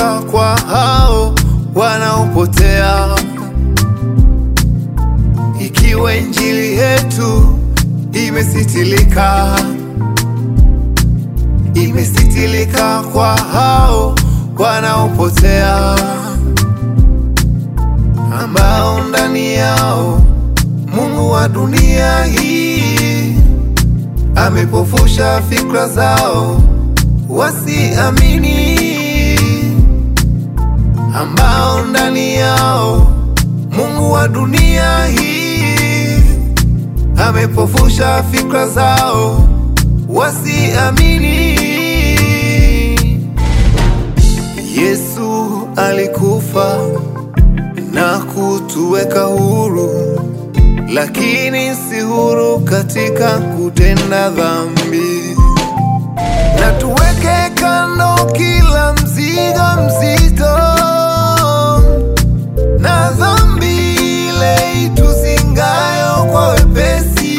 umesitilika kwa hao wanaopotea. Ikiwa injili yetu imesitilika, imesitilika kwa hao wanaopotea, ambao ndani yao Mungu wa dunia hii amepofusha fikra zao wasiamini, ambao ndani yao Mungu wa dunia hii amepofusha fikra zao wasiamini. Yesu alikufa na kutuweka huru, lakini si huru katika kutenda dhambi. Na tuweke kando kila mzigo mzito na dhambi ile ituzingayo kwa wepesi.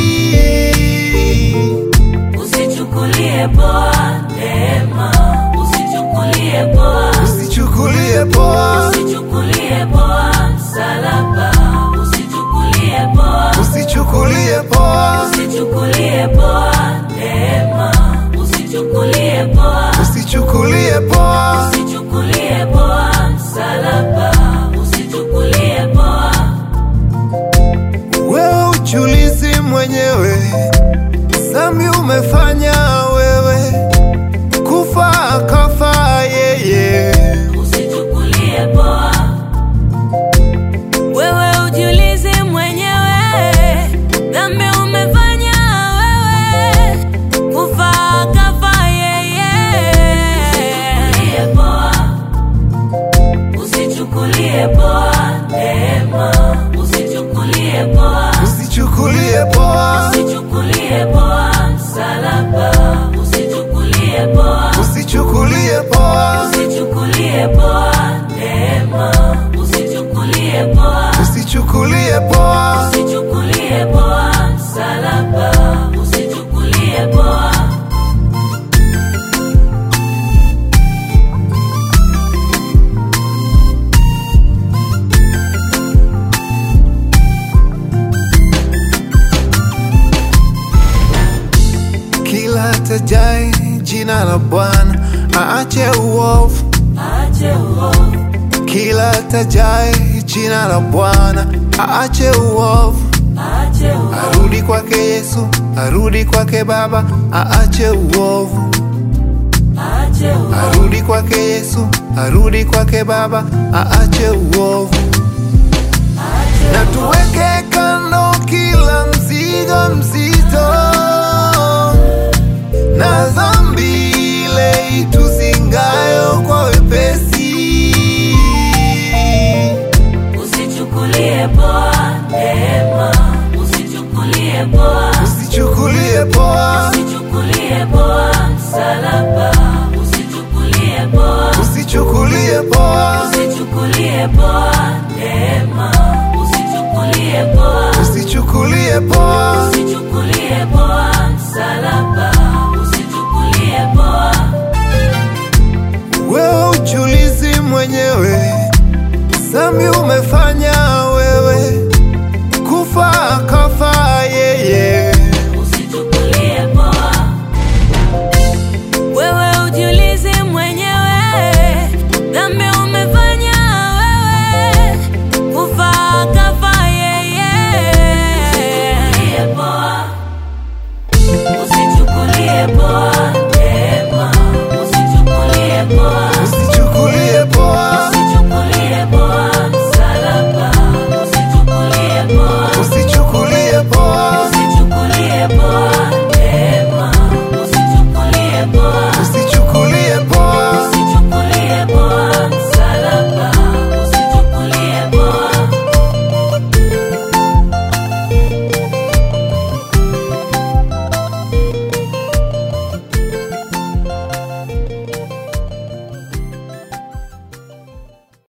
Usichukulie poa neema, usichukulie poa, Usichukulie poa, usichukulie poa msalaba, usichukulie poa, usichukulie poa, usichukulie poa neema, usichukulie poa, usichukulie poa. usichukulie poa msalaba, usichukulie poa. Wewe ujiulize mwenyewe, dhambi umefanya wewe, kufa akafa yeye. Usichukulie poa. Wewe ujiulize mwenyewe, dhambi umefanya wewe, kufa kafa yeye. Usichukulie poa, usichukulie poa neema, usichukulie poa, Usichukulie poa, usichukulie poa msalaba, usichukulie poa. usichukulie poa, Usichukulie poa neema, usichukulie poa, usichukulie poa. usichukulie poa msalaba, usichukulie poa. Kila tajai jina la Bwana aache uovu. Ache uovu, Kila tajai jina la Bwana aache uovu. ache uovu, Arudi kwake Yesu, arudi kwake Baba, aache uovu. ache uovu, Arudi kwake Yesu, arudi kwake Baba, aache uovu. Na tuweke kando kila mzigo mzito na dhambi ile ituzingayo kwa wepesi. usichukulie poa neema, usichukulie poa, Usichukulie poa, usichukulie poa msalaba, usichukulie poa. usichukulie poa, Usichukulie poa neema, usichukulie poa, usichukulie poa.